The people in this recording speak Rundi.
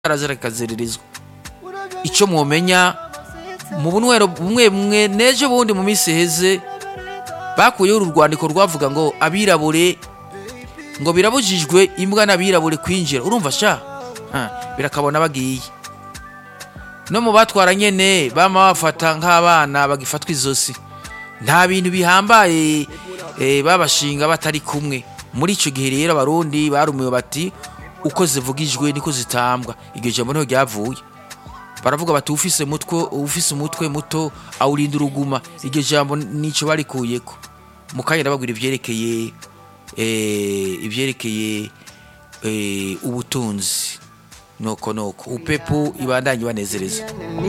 arazira kikaziririzwa icyo mwomenya mu bunywero bumwe bumwe n'ejo bundi mu minsi iheze bakuyeho uru rwandiko rwavuga ngo abirabure ngo birabujijwe imbwa n'abirabure kwinjira urumva sha Ha, birakabona bagiye no mu batwara nyene bama bafata nk'abana bagifatwa izosi nta bintu bihambaye eh, babashinga batari kumwe muri ico gihe rero abarundi barumiwe bati uko zivugijwe niko zitambwa iryo jambo niho ryavuye baravuga bati ufise mutwe ufise umutwe muto awurinda uruguma iryo jambo nico barikuyeko mu kanya ndababwira ivyerekeye eh, ivyerekeye eh, ubutunzi noko noko upepu ibandanye banezereza